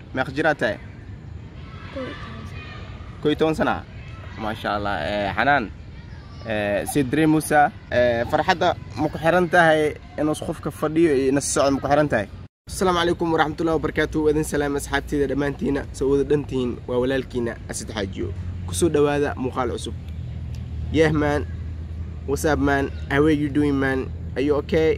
meeq jiraa tahay kow iyo toban sana maasha allah Eh, xanaan eh, sidre musa eh, farxadda ma ku xiran tahay inuus qofka fadhiyo iyo ina socod ma ku xiran tahay asalaamu calaykum waraxmatullahi wabarakaatu wadin salaam asxaabteeda dhammaantiina soo wada dhantihiin waa walaalkiina asid xaajiyo kusoo dhowaada muuqaal cusub yeah man what's up man how are you doing man are you okay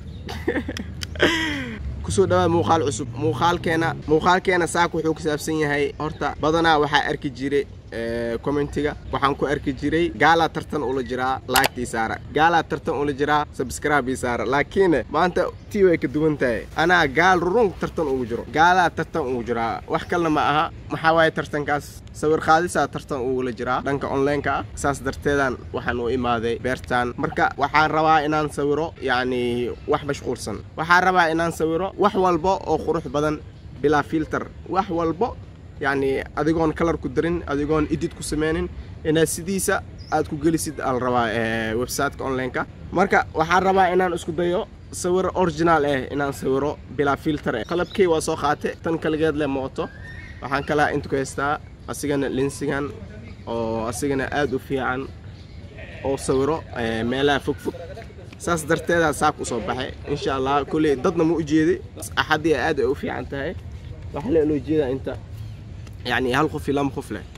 kusoo dhawaad muuqaal cusub muuqaalkeena muuqaalkeena saak wuxuu ku saabsan yahay horta badanaa waxaa arki jiray commentiga waxaan ku arki jiray gaalaa tartan ula jiraa laagtii saara gaalaa tartan ula jiraa subscribe saara laakiin maanta tii way ka duwan tahay anaa gaal rurun tartan ugu jiro gaalaa tartan ugu jiraa wax kalena ma aha maxaa waaye tartankaas sawir qaadisaa tartan ugula jiraa dhanka onlineka ah saas darteedan waxaan u imaaday beertaan marka waxaan rabaa inaan sawiro yacni wax mashquulsan waxaan rabaa inaan sawiro wax walba oo qurux badan bilaa filter wax walbo yacni adigoon kalar ku darin adigoon edit ku sameynin inaad sidiisa aad ku gelisid ala rabaa eh, websiteka onlineka marka waxaan rabaa inaan isku dayo sawir original eh inaan sawiro bilaa filter eh qalabkey waa soo qaate tan kaligeed leh mooto waxaan kalaa inta ku haystaa asigana linsigan oo asigana aad u fiican oo sawiro eh, meelaha fog fog saas darteedaa saak usoo baxay insha allah kolley dadna ma u jeeday axadii aad ay u fiican tahay waxaa la loo jeedaa inta يعني هل خفي لم خف له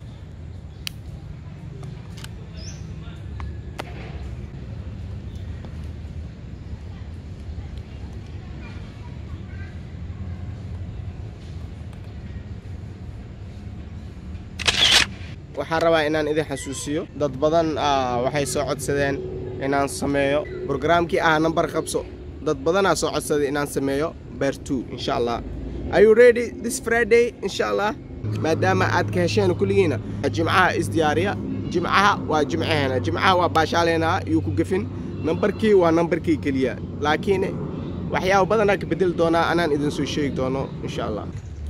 waxaan rabaa inaan idin xasuusiyo dad badan ah, waxay soo codsadeen inaan sameeyo brograamkii ah number qabso dad badanaa soo codsaday inaan sameeyo bear two insha allah are you ready this friday insha allah maadaama aad ka hesheen kulligiina jimcaha isdiyaariya jimcaha waa jimcaheena jimcaha waa baashaaleena yuu ku gefin nambarkii waa nambarkii keliya laakiin waxyaaba badanaa ka bedeli doonaa anaan idin soo sheegi doono insha allah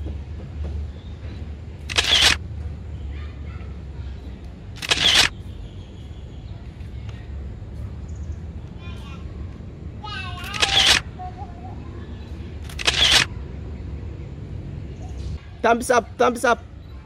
Thumbs up, thumbs up.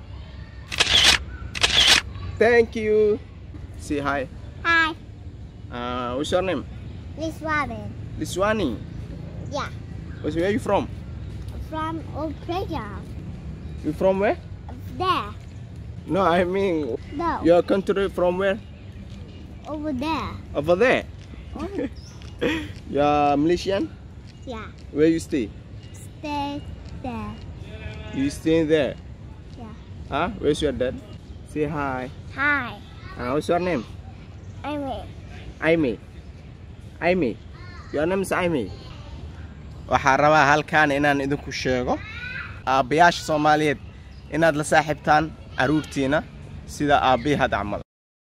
Thank you. Say hi. Hi, Uh, what's your name? this Robin. Liswani. Yeah, Where's- Where are you from? from old playground. You from where? There. No, I mean No, your country from where? over there. Over there. Oh, You're Malaysian? yeah. Where you stay? Stay there. You stay there? Yeah. Huh? Where's your dad? Say hi. Hi, Uh, what's your name? I'm in. Amy. Amy. Your name is Amy. waxaan rabaa halkaan inaan idinku sheego aabbayaasha soomaaliyeed inaad la saaxiibtaan carruurtiina sida aabbihii had camal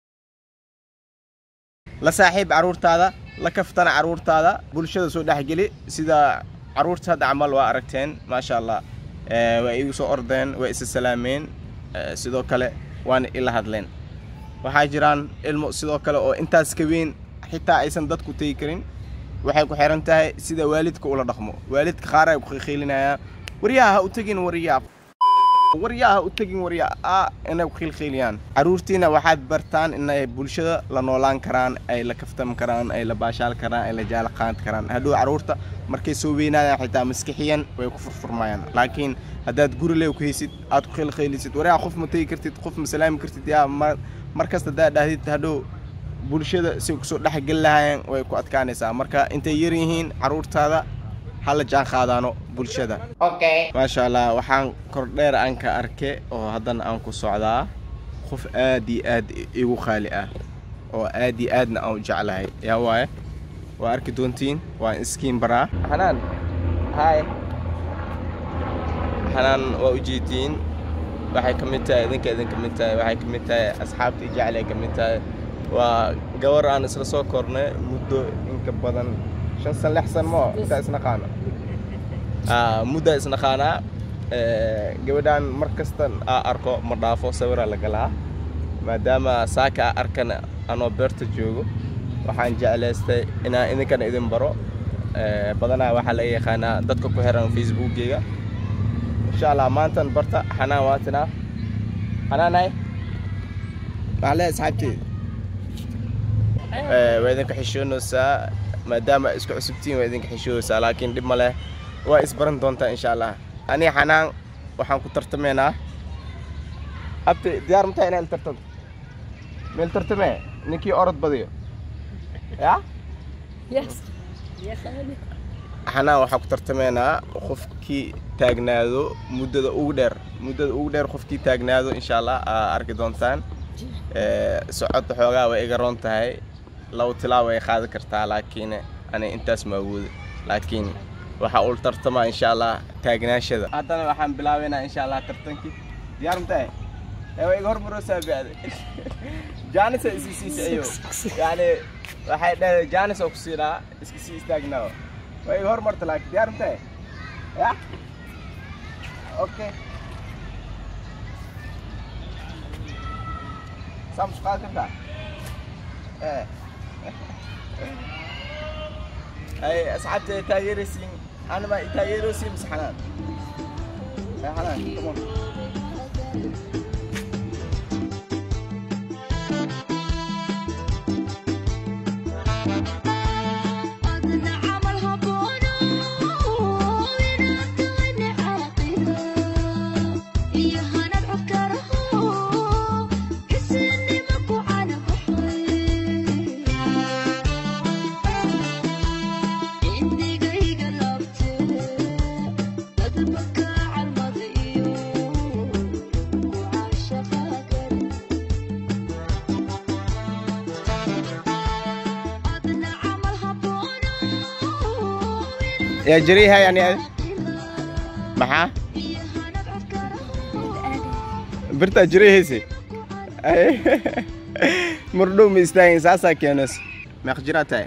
la saaxiib carruurtaada la kaftana carruurtaada bulshada soo dhexgeli sida carruurta hadda camal waa aragteen maasha allah Eh, waa igu soo ordeen waa isa salaameen Eh, sidoo kale waana ila hadleen waxaa jiraan ilmo sidoo kale oo intaas ka weyn xitaa aysan dadku tegi karin waxay ku xiran tahay sida waalidka ula dhaqmo waalidka qaar ay ku khiilinayaa waryaha ha u tegin waryaa waryaa ha u tegin waryaa a inay ku khiilkhiiliyaan carruurtiina waxaad bartaan inay bulshada la noolaan karaan ay la kaftam karaan ay la baashaal karaan ay la jaala qaadi karaan hadhow carruurta markay soo weynaadaan xitaa maskixiyan way ku furfurmayaan laakiin haddaad guri lew ku haysid aad ku khiilkhiilisid waryaa qof ma tegi kartid qof ma salaami kartid yaa mar markasta haddaad dhahdid hadhow bulshada si kusoo dhexgeli lahaayeen way ku adkaanaysaa marka intay yar yihiin carruurtaada ha la jaan qaadaano bulshada maasha allah waxaan kordheer aan ka arke oo haddana aan ku socdaa qof aad iyo aad igu qaali ah oo aad iyo aadna aan u jeclahay yaa waaye waa arki doontiin waan iskiin baraa xanaan hi xanaan waa ujeediin waxay ka mid tahay idinka idin ka mid tahay waxay ka mid tahay asxaabtii jeclay ka mid tahay waa gabar aan isla soo kornay muddo inka badan shan san lix san moo intaa isnaqaana Ah, muddaa isnaqaanaa Eh, gabadhaan mar kasta aa arko ma dhaafo sawiraa la galaa maadaama saaka aa arkana anoo beerta joogo waxaan jeclaystay inaan idinkana idin baro Eh, badanaa waxaa laga yaqaanaa dadka ku xiran facebookgeyga insha allah maantan barta xanaan waatinaa xanaanay maxaa leedahay asxaabteeda Eh, waa idinka xishoonaysaa maadaama isku cusubtiin waa idinka xishoonaysaa laakiin dhib ma leh waa isbaran doontaa insha allah aniga xanaan waxaan ku tartamaynaa abti diyaar ma tahay inaan tartanto meel tartamee ninkii orod badiyo ya Yes. Yes, I do. xanaan waxaan ku tartamaynaa qofkii taagnaado muddada ugu dheer muddada ugu dheer qofkii taagnaado insha allah aa arki doontaan Eh, socodda xoogaa way iga roon tahay labo tilaa way qaadi kartaa laakiin ani intaas ma awoodo laakiin waxa uu tartamaa insha allah taagnaashada haddana waxaan bilaabaynaa insha allah tartankii diyaar matahay ee way iga hormaroosaa bacda jaanisa isi siisa ayo yani waxay dhahay jaanis oo ku siinaa iska sii istaagnaa way iga hormarta laakiin diyaar matahay ya okay Estamos quase a cantar. É. أي أصحاب تاجر سين أنا ما تاجر سين بس حنان. يا حنان كمان. أدنى عملها بونو ونبتغني عاقلة إياها نبعد كرهو كسني مكو على بحري إني جاي قلبت أدبك على الماضي وعاشقها قلبي أدنى عملها بونو يا جريها يعني maxaa birtaa jirihaysi mardhow ma istaagin saasaa keenays meeq jiraa tahay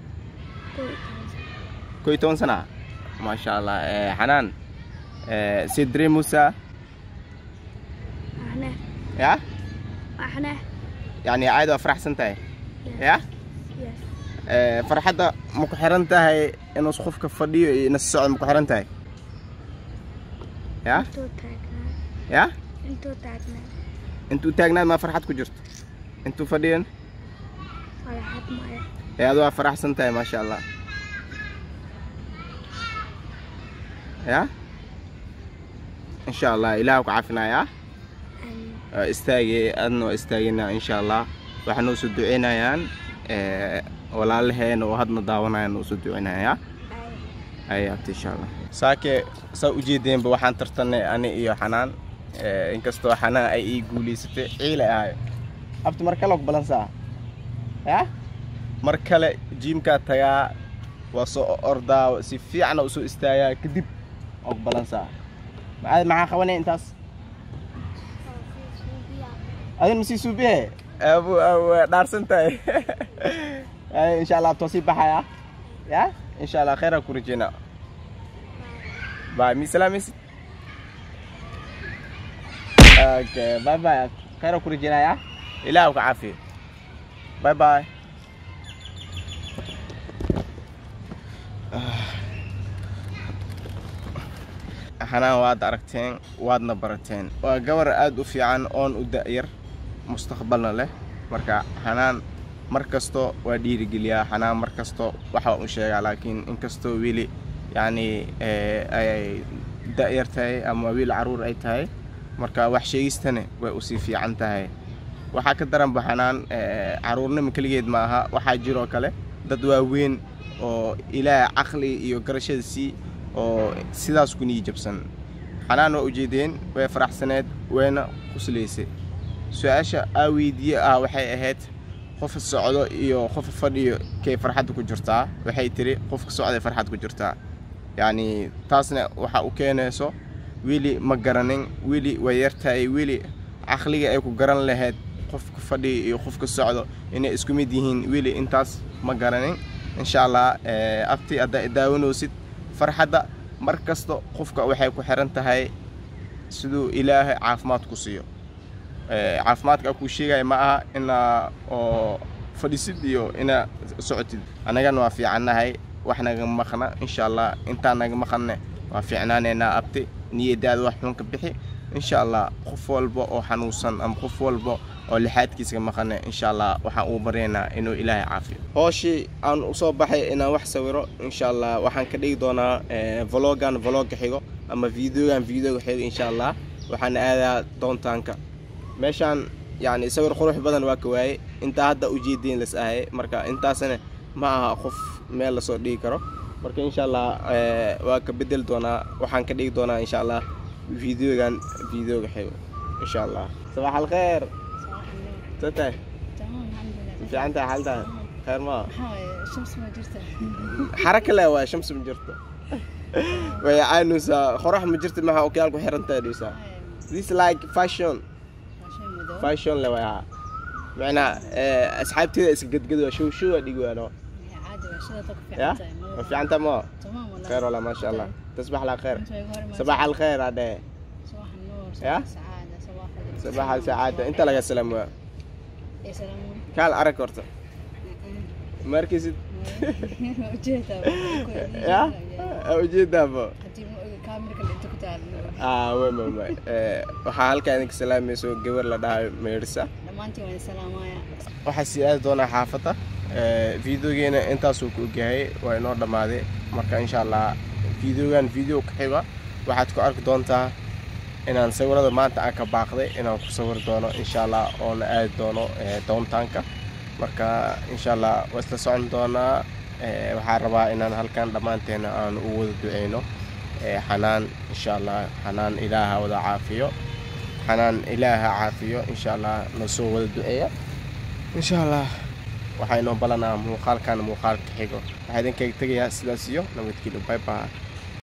koy toban sana maasha allah Eh, xanaan eh, sidri musa احنا ya احنا yani caadi waa faraxsan tahay ya يس Eh, farxadda ma ku xiran tahay inuu qofka fadhiyo iyo ina socdo ma ku xiran tahay ya انتو تاجنا ya انتو تاجنا intuu taagnaad maa farxad ku jirto intuu fadhiyan ولا حد معي ee adu waa faraxsan tahay maasha allah ya insha allah ilaah ku caafinaya أن istaagay adna waa istaaginaa insha allah waxaa noo soo duceynayaan eh, walaalaheena oo hadna daawanayaan noo soo duceynaya أي ay abti insha allah saake saa ujeedeenba waxaan tartanay ani iyo xanaan eh, inkastoo xanaan ay ii guulaysatay ciile ahayo abti mar kale og balansaa ya mar kale jiimkaa tagaa waa soo ordaa si fiicana usoo istaagaa kadib og balansaa macaad maxaa qabanay intaas adin masii suubihe abu waa dhaarsan tahay Ay, insha allah abtoo sii baxaya ya insha allah khayraa ku rajeynaa bye mi salaamaysid okay bye bye khayraa ku rajeynaya ilaah ku caafiyo bye bye xanaan waad aragteen waadna barateen waa gabar aada u fiican oon u da'yar mustaqbalna leh marka xanaan mar kasto waa dhiirigeliyaa xanaan mar kasto waxa u sheegaa laakiin inkastoo weli yacni eh, ay da'yar tahay ama wiil caruur ay tahay marka wax sheegistane way usii fiican tahay waxaa ka daranba xanaan eh, caruurnimo keligeed ma aha waxaa jiroo kale dad waaweyn oo ilaah caqli iyo garashada sii oo sidaas ku nii jabsan xanaan waa ujeedeen way faraxsaneed wayna quslaysay su-aasha aa weydiiye ah waxay ahayd qofa socdo iyo qofa fadhiyo kay farxadda ku jirtaa waxay tiri qofka socday farxad ku jirtaa yacni taasna waxa u keenayso weli ma garanin weli way yartahay weli caqliga ay ku garan lahayd qofka fadhiya iyo qofka socdo inay isku mid yihiin weli intaas ma garanin insha allah eh, abti haddaa daawanoosid farxadda mar kasta qofka waxay ku xiran tahay siduu ilaahay caafimaad ku siiyo Eh, caafimaadka kuu sheegaya ma aha inaa oo fadhisid iyo inaa socotid annagana waa fiicannahay wax naga maqna insha allah intaan naga maqanne waa fiicnaaneynaa abti niyadaada wax xun ka bixi insha allah qof walba oo xanuunsan ama qof walba oo lixaadkiisa ka maqane insha allah waxaan uu baryaynaa inuu ilaahay caafiyo hooshii aan usoo baxay inaan wax sawiro insha allah waxaan ka dhigi doonaa eh, vlogan vlogga xigo ama videogan videoga xigo insha allah waxaan aadaa doontaanka meeshaan yani sawir qurux badan waa ka waayey intaa hadda ujeediin las ahay marka intaasna ma aha qof meel lasoo dhigi karo marka insha allah eh, waa ka bedel doonaa waxaan ka dhigi doonaa insha allah videogan videoga xigo insha allah sabax alkheer tatay تمام الحمد لله fiican tahay xaaltahay kheer maa هاي الشمس ما جرتها xaraka le waay shams ma jirto way caanusaa qorax ma jirto maxa okiyaalku xirantahay dhuusaa this like fashion عشان مدو fashion le way haa macnaa eh, asxaabteeda iska gedgedo show show aa dhigi waano عادي وشذا طق في ya عتاي ma fiicanta ma تمام والله خير والله ما شاء الله تصبح على خير انت يقهر ما صباح الخير هذا صباح النور يا؟ صباح السعادة صباح ال- صباح السعادة انت لك السلام يا سلام كال ارك horta markisid وجهتها ya ujeedaabo هدي كاميرا اللي انت كنت عارف ah way way way Eh, waxaa halkaa idinka salaamayso gabar la dhahayo meerisa لما انت وين سلامايا waxaa sii aadi doonaa xaafadda Eh, videogeena intaasuu ku ogyahay waa inoo dhammaaday marka insha allah videogan video ku xiga waxaad ku arki doontaa inaan sawirada maanta aan ka baaqday inaan ku sawir doono insha allah oona aadi doono eh, doontaanka marka insha allah waa isla socon doonaa Eh, waxaan rabaa inaan halkan dhammaanteena aan u wada duceyno Eh, xanaan insha allah xanaan ilaaha wada caafiyo xanaan ilaaha caafiyo insha allah nasoo wada duceeya insha allah waxaa inoo balanaa muuqaalkan muuqaalka xigo waxaa idinkaga tegayaa sidaas iyo nabadgelyo bye bye